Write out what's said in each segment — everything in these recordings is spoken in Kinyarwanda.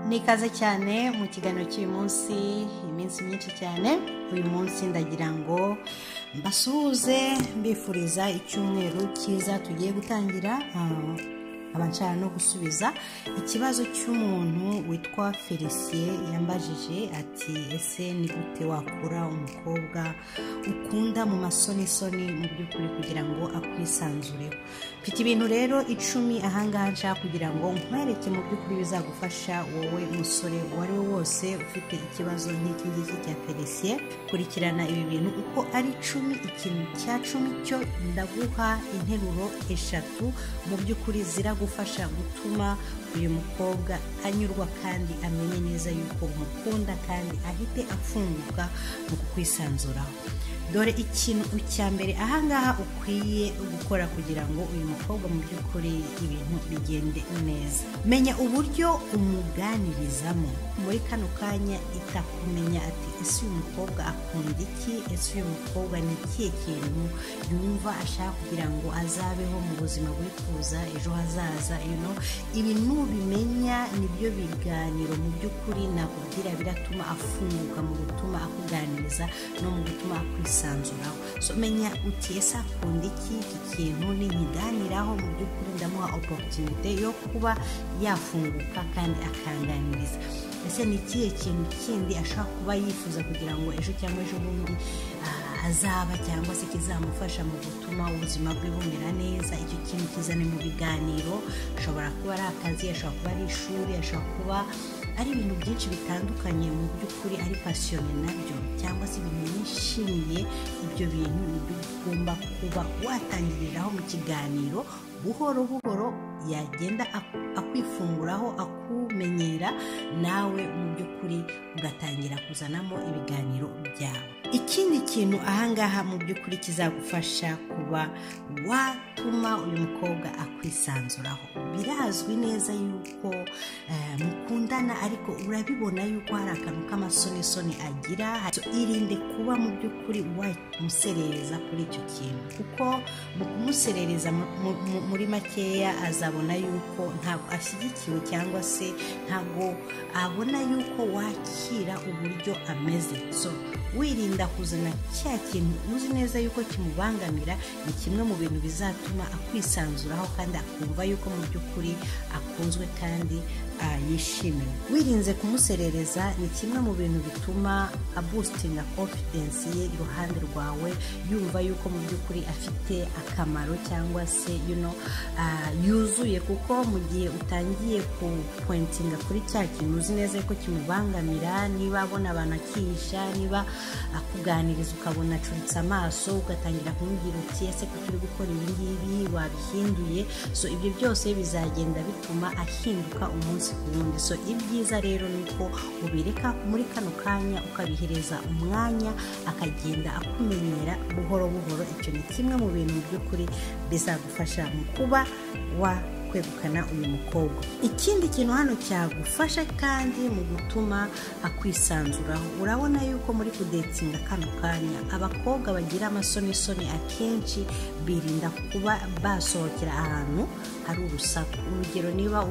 ni ikaze cyane mu kiganiro cy'uyu munsi iminsi myinshi cyane uyu munsi ndagira ngo mbasuhuze mbifuriza icyumweru cyiza tugiye gutangira nkaba no gusubiza ikibazo cy'umuntu witwa felicien yambajije ati ese ni gute wakura umukobwa ukunda mu masonisoni mu by'ukuri kugira ngo akwisanzureho mfite ibintu rero icumi ahangaha nshaka kugira ngo nkwereke mu by'ukuri bizagufasha wowe musore uwo ari we wose ufite ikibazo nk'iki ngiki cya felicien kurikirana ibi bintu uko ari icumi ikintu cya cumi cyo ndaguha interuro eshatu mu by'ukuri ziragufasha gutuma uyu mukobwa anyurwa kandi amenye neza yuko umukunda kandi ahite afunguka mu kukwisanzuraho dore ikintu cya mbere ahangaha ukwiye gukora kugira ngo uyu mukobwa mu by'ukuri ibintu bigende neza menya uburyo umuganirizamo muri kano kanya itakumenya ati ese uyu mukobwa akunda iki ese uyu mukobwa ni ikihe kintu yumva ashaka kugira ngo azabeho mu buzima wifuza ejo hazaza ino ibi n'ubimenya nibyo biganiro mu by'ukuri nakubwira biratuma afunguka mu gutuma akuganiriza no mu gutuma akwisa kwisanzuraho so menya uti ese akunda iki iki kintu ninkiganiraho mu by'ukuri ndamuha oporutunite yo kuba yafunguka kandi akanganiriza ese ni ikihe kintu kindi ashobora kuba yifuza kugira ngo ejo cyangwa ejo bundi azaba cyangwa se kizamufasha mu gutuma ubuzima bwe bumera neza icyo kintu kizane mu biganiro ashobora kuba ari akazi ashobora kuba ari ishuri ashobora kuba ari ibintu byinshi bitandukanye mu by'ukuri ari pasiyone nabyo cyangwa se ibintu yishimiye ibyo bintu nibyo ugomba kuba watangiriraho mu kiganiro buhoro buhoro yagenda akwifunguraho akumenyera nawe mu by'ukuri ugatangira kuzanamo ibiganiro byawe ikindi kintu ahangaha mu by'ukuri kizagufasha kuba watuma uyu mukobwa akwisanzuraho birazwi neza yuko mukundana ariko urabibona yuko hari akantu k'amasonisoni agira irinde kuba mu by'ukuri wamuserereza kuri icyo kintu kuko mu kumuserereza muri makeya azabona yuko ntabwo ashyigikiwe cyangwa se ntabwo abona yuko wakira uburyo ameze so wirinda kuzana cya kintu uzi neza yuko kimubangamira ni kimwe mu bintu bizatuma akwisanzuraho kandi akumva yuko mu by'ukuri akunzwe kandi yishimiwe wirinze kumuserereza ni kimwe mu bintu bituma abustinga konfidensi ye iruhande rwawe yumva yuko mu by'ukuri afite akamaro cyangwa se yuzuye kuko mu gihe utangiye kupointinga kuri cya kintu uzi neza yuko kimubangamira niba abona abantu akihisha niba akuganiriza ukabona acuritse amaso ugatangira kumubwira uti ese kuko uri gukora ibi ngibi wabihinduye so ibyo byose bizagenda bituma ahinduka umunsi ku wundi so ibyiza rero ni uko ubireka muri kano kanya ukabihereza umwanya akagenda akumenyera buhoro buhoro icyo ni kimwe mu bintu by'ukuri bizagufasha mu kuba wa kwegukana uyu mukobwa ikindi kintu hano cyagufasha kandi mu gutuma akwisanzuraho urabona yuko muri kudetinga kano kanya abakobwa bagira amasonisoni akenshi birinda kuba basohokera ahantu hari urusaku urugero niba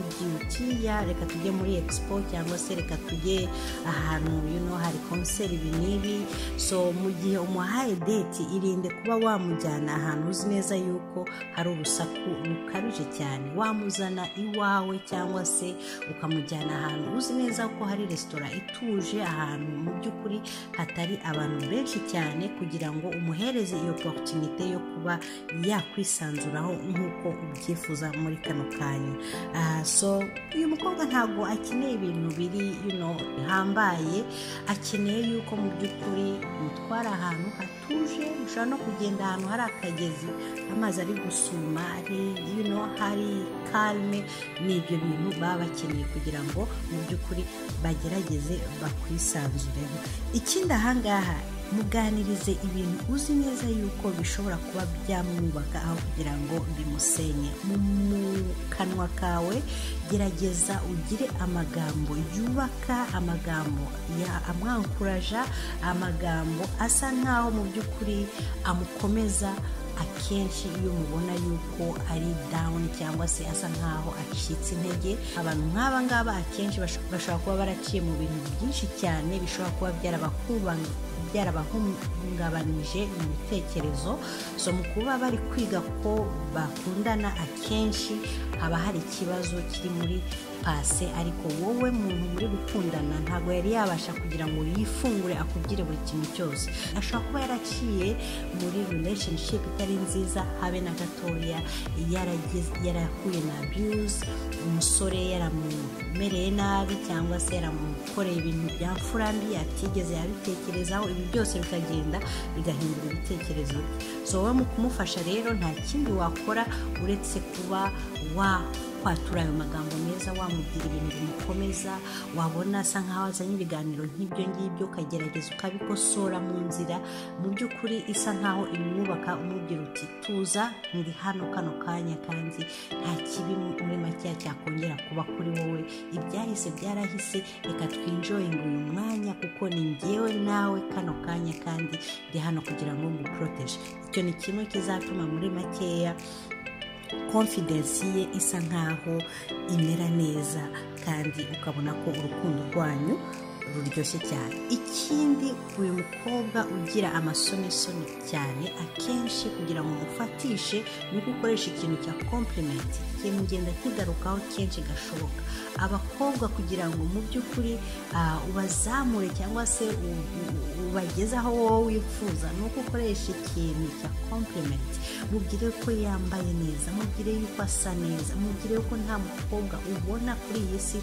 umubyirukiya reka tujye muri expo cyangwa se reka tujye ahantu yuno hari konseri ibi n'ibi so mu gihe umuhaye deti irinde kuba wamujyana ahantu uzi neza yuko hari urusaku rukabije cyane wamuzana iwawe cyangwa se ukamujyana ahantu uzi neza ko hari resitora ituje ahantu mu by'ukuri hatari abantu benshi cyane kugira ngo umuhereze iyo porotinite yo kuba yakwisanzuraho nk'uko ubyifuza muri kano kanya so uyu mukobwa ntabwo akeneye ibintu biri bihambaye akeneye yuko mu by'ukuri mutwara ahantu hatuje ushobora no kugenda ahantu hari akagezi amazi ari gusuma ari hari kalme ni ibyo bintu baba bakeneye kugira ngo mu by'ukuri bagerageze bakwisanzureho ikindi ahangaha muganirize ibintu uzi neza yuko bishobora kuba byamwubaka aho kugira ngo bimusenye mu kanwa kawe gerageza ugire amagambo yubaka amagambo amwankuraja amagambo asa nkaho mu by'ukuri amukomeza akenshi iyo mubona yuko ari dawuni cyangwa se asa nkaho acitse intege abantu nk'aba ngaba akenshi bash- bashobora kuba baraciye mu bintu byinshi cyane bishobora kuba byarabakubanga byarabahungabanije mu bitekerezo so mu kuba bari kwiga ko bakundana akenshi haba hari ikibazo kiri muri pase ariko wowe muntu muri gukundana ntabwo yari yabasha kugira ngo yifungure akubwire buri kintu cyose ashobora kuba yaraciye muri relationship itari nziza habe na gatoya yaragize- yarahuye na abuse umusore yaramumereye nabi cyangwa se yaramukoreye ibintu bya mfurambi atigeze yabitekerezaho ibi byose bikagenda bigahindura ibitekerezo bye so wowe mu kumufasha rero nta kindi wakora uretse kuba wa kwatura ayo magambo meza wamubwira ibintu bimukomeza wabona asa nkaho azanye ibiganiro nk'ibyo ngibyo ukagerageza ukabikosora mu nzira mu by'ukuri isa nkaho imwubaka umubwira uti tuza ndi hano kano kanya kandi nta kibi muri makeya cyakongera kuba kuri wowe ibyahise byarahise reka twinjoyinge uyu mwanya kuko ni ngewe nawe kano kanya kandi ndi hano kugira ngo nguporoteje icyo ni kimwe kizatuma muri makeya konfidensi ye isa nkaho imera neza kandi ukabona ko urukundo rwanyu ruryoshye cyane ikindi uyu mukobwa ugira amasonesoni cyane akenshi kugira ngo umufatishe ni uko ukoresha ikintu cya kompulimenti ikintu ngenda kigarukaho kenshi gashoboka abakobwa kugira ngo mu by'ukuri ah, ubazamure cyangwa se u- u- ubageze aho wowe wifuza ni uko ukoresha ikintu cya kompulimenti mubwire ko yambaye neza mubwire yuko asa neza mubwire ko nta mukobwa ubona kuri iyi si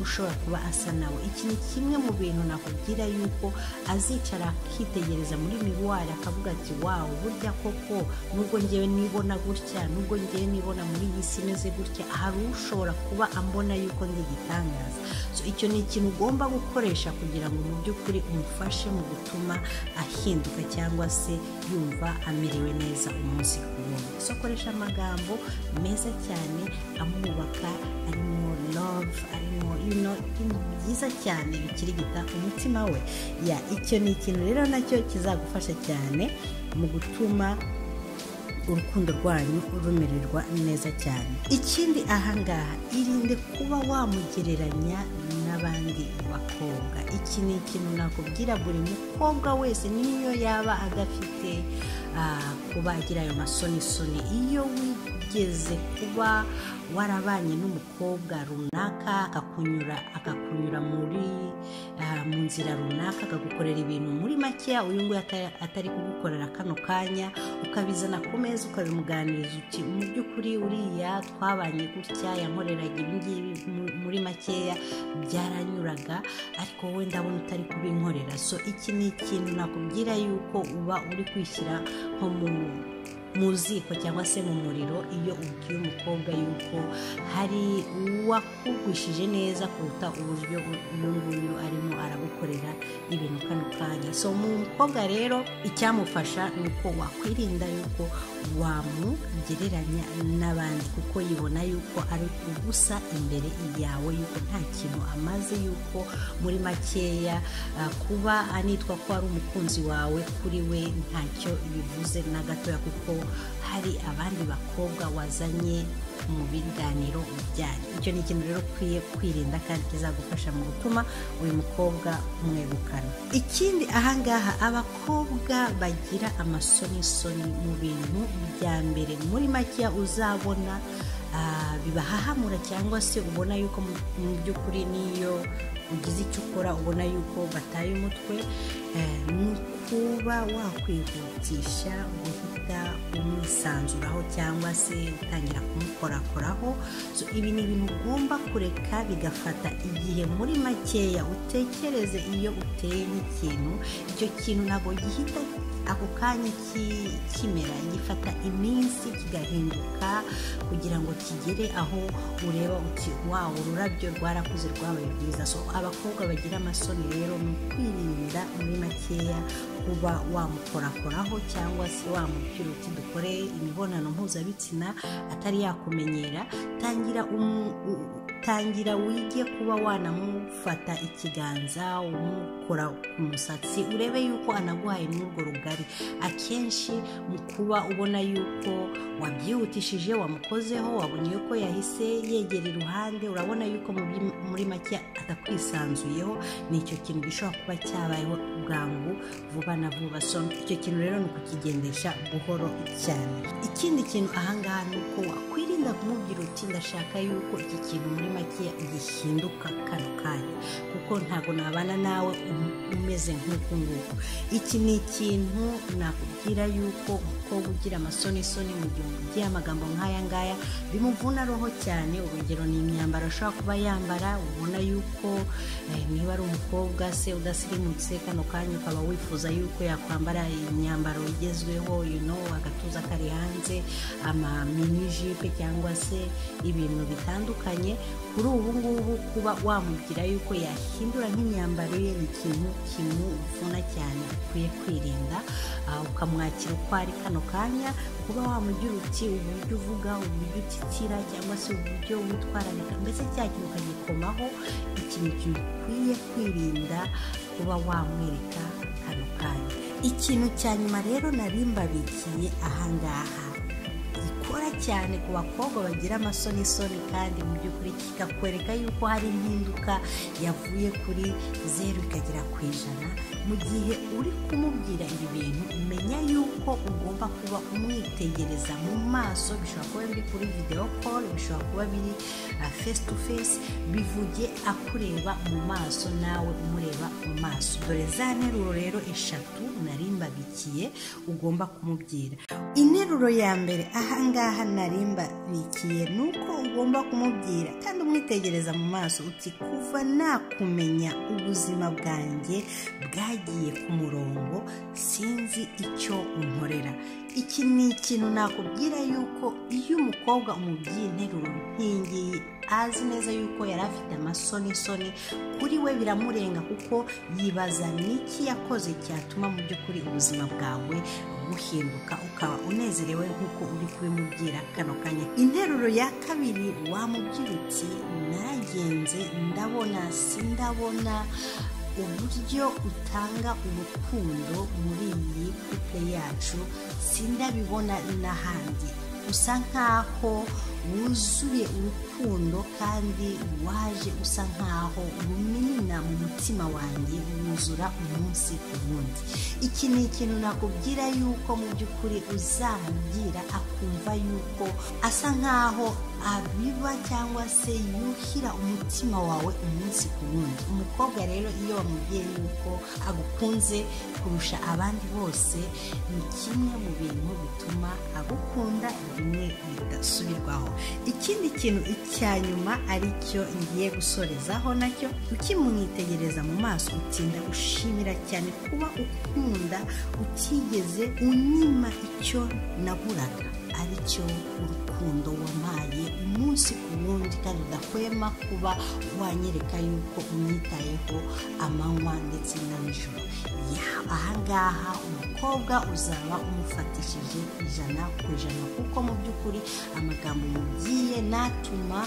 ushobora kuba asa nawe iki ni kimwe mu bintu nakubwira yuko azicara akitegereza muri miruwari akavuga ati wawu burya koko nubwo ngewe nibona gutya nubwo ngewe nibona muri iyi si imeze gutya hari ushobora kuba ambona yuko ndi igitangaza So, icyo ni ikintu ugomba gukoresha kugira ngo mu by'ukuri umufashe mu gutuma ahinduka cyangwa se yumva amerewe neza umunsi ku wundi so koresha amagambo meza cyane amwubaka arimo love arimo you know, ibintu byiza cyane bikirigita umutima we ya icyo ni ikintu rero nacyo kizagufasha cyane mu gutuma urukundo rwanyu rumererwa neza cyane ikindi ahangaha irinde kuba wamugereranya n'abandi bakobwa iki ni ikintu nakubwira buri mukobwa wese n'iyo yaba adafite ah, kuba agira ayo masonisoni iyo wigeze kuba warabanye n'umukobwa runaka akakunyura akakunyura muri ah, mu nzira runaka akagukorera ibintu muri makeya uyu nguyu ata- atari kugukorera kano kanya ukabizana ku meza ukabimuganiriza uti mu by'ukuri uriya twabanye gutya yankoreraga ibi ngibi mu- muri makeya byaranyuraga ariko wowe ndabona utari kubinkorera so iki ni ikintu nakubwira yuko uba uri kwishyira nko mu mu ziko cyangwa se mu muriro iyo ubwiye umukobwa yuko hari uwakugwishije neza kuruta uburyo uyu nguyu arimo aragukorera ibintu kano kanya so mu mukobwa rero icyamufasha ni uko wakwirinda yuko wamugereranya n'abandi kuko yibona yuko ari ubusa imbere yawe yuko nta kintu amaze yuko muri makeya ah, kuba anitwa ko ari umukunzi wawe kuri we ntacyo bivuze na gatoya kuko hari abandi bakobwa wazanye mu biganiro byanyu icyo ni ikintu rero ukwiye kwirinda kandi kizagufasha mu gutuma uyu mukobwa umwegukana ikindi ahangaha abakobwa bagira amasonisoni mu bintu bya mbere muri makeya uzabona ah, bibahahamura cyangwa se ubona yuko mu- mu by'ukuri niyo ugize icyo ukora ubona yuko bataye umutwe eh, ni ukuba wakwihutisha guhita umwisanzuraho cyangwa se utangira kumukorakoraho so, ibi ni ibintu ugomba kureka bigafata igihe muri makeya utekereze iyo uteye nk'ikintu icyo kintu ntabwo gihita ako kanya ki- kimera gifata iminsi kigahinduka kugira ngo kigere aho ureba uti wawe ururabyo rwarakuze rwabaye rwiza so abakobwa bagira amasoni rero ni ukwirinda muri makeya kuba wamukorakoraho cyangwa se wamubwira uti dukore imibonano mpuzabitsina atari yakumenyera tangira umu- u- tangira wige kuba wanamufata ikiganza umukora ku musatsi urebe yuko anaguhaye n'urwo rugari akenshi mu kuba ubona yuko wabyihutishije wamukozeho wabonye yuko yahise yegera iruhande urabona yuko mu byi- muri make atakwisanzuyeho ni icyo kintu gishobora kuba cyabayeho bwangu vuba na vuba so icyo kintu rero ni ukukigendesha buhoro cyane ikindi kintu ahangaha ni uko wakwirinda kumubwira uti ndashaka yuko iki kintu muri make gihinduka kano kanya kuko ntabwo nabana nawe um- umeze nk'uku nguku iki ni ikintu nakubwira yuko umukobwa ugira amasonisoni mu gihe umubwiye amagambo nk'aya ngaya bimuvuna roho cyane urugero ni imyambaro ashobora kuba yambara ubona yuko eh, niba ari umukobwa se udasirimutse kano kanya ukaba wifuza yuko yakwambara imyambaro igezweho you know, agatuza kari hanze amaminijipe cyangwa se ibintu bitandukanye kuri ubu ngubu kuba wamubwira yuko yahindura nk'imyambaro ye ni ikintu kimuvuna cyane ukwiye kwirinda Ah, ukamwakira uko ari kano kanya kuba wamugira uti uburyo uvuga uburyo utitira cyangwa se uburyo witwararika mbese cya kintu ukagikomaho ikintu ukwiye kwirinda kuba wamwereka kano kanya ikintu cya nyuma rero nari mbabikiye ahangaha gikora cyane ku bakobwa bagira amasonisoni kandi mu by'ukuri kikakwereka yuko hari impinduka yavuye kuri zeru ikagera ku ijana mu gihe uri kumubwira ibi bintu umenya yuko ugomba kuba umwitegereza mu maso bishobora kuba biri kuri videwo call bishobora kuba biri face to face bivuge akureba mu maso nawe umureba mu maso dore za nteruro rero eshatu nari mbabikiye ugomba kumubwira interuro ya mbere ahangaha nari mbabikiye ni uko ugomba kumubwira kandi umwitegereza mu maso uti kuva nakumenya ubuzima bwanjye bwagiye ku murongo sinzi icyo unkorera iki ni ikintu nakubwira yuko iyo umukobwa umubwiye interuro nk'iyingiyi azi neza yuko yari afite amasonisoni kuri we biramurenga kuko yibaza n'iki yakoze cyatuma mu by'ukuri ubuzima bwawe buhinduka ukaba unezerewe nk'uko uri kubimubwira kano kanya interuro ya kabiri wamubwira uti nagenze ndabona sindabona uburyo utanga urukundo muri iyi kupe yacu sindabibona n'ahandi usa nkaho wuzuye urukundo kandi waje usa nkaho ruminina mu mutima wanjye wuzura umunsi ku wundi iki ni ikintu nakubwira yuko mu by'ukuri uzamubwira akumva yuko asa nkaho abiba cyangwa se yuhira umutima wawe umunsi ku wundi umukobwa rero iyo wamubwiye yuko agukunze kurusha abandi bose ni kimwe mu bintu bituma agukunda bimwe bidasubirwaho ikindi kintu icya nyuma ari cyo ngiye gusorezaho nacyo ukimwitegereza mu maso utinda gushimira cyane kuba ukunda utigeze unyima icyo naburaga aricyo urukundo wampaye umunsi ku wundi kandi udahwema kuba wanyereka yuko unyitayeho amanywa ndetse na nijoro Ya, ahangaha umukobwa uzaba umufatishije ijana ku ijana kuko mu by'ukuri amagambo mubwiye natuma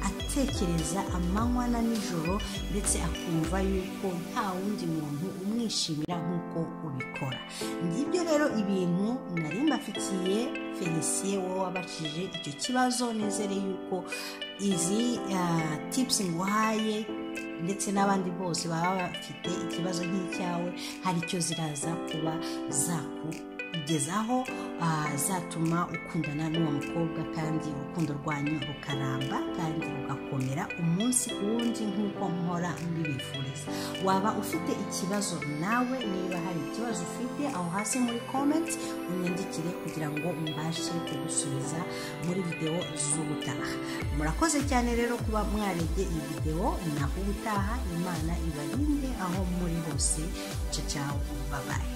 atekereza amanywa na nijoro ndetse akumva yuko nta wundi muntu umwishimira nk'uko ubikora ngibyo rero ibintu nari mbafikiye felicien wowe wabacije icyo kibazo nezere yuko izi ah, tips nguhaye ndetse n'abandi bose baba bafite ikibazo nk'icyawe hari icyo ziraza kuba zakugezaho ah, zatuma ukundana n'uwo mukobwa kandi urukundo rwanyu rukaramba kandi rugakomera umunsi ku wundi nk'uko mpora mbibifuriza waba ufite ikibazo nawe niba hari ikibazo ufite aho hasi muri comment unyandikire kugira ngo mbashe kugusubiza muri videwo z'ubutaha murakoze cyane rero kuba mwarebye iyi videwo naho ubutaha imana ibarinde aho muri hose ciao ciao babaye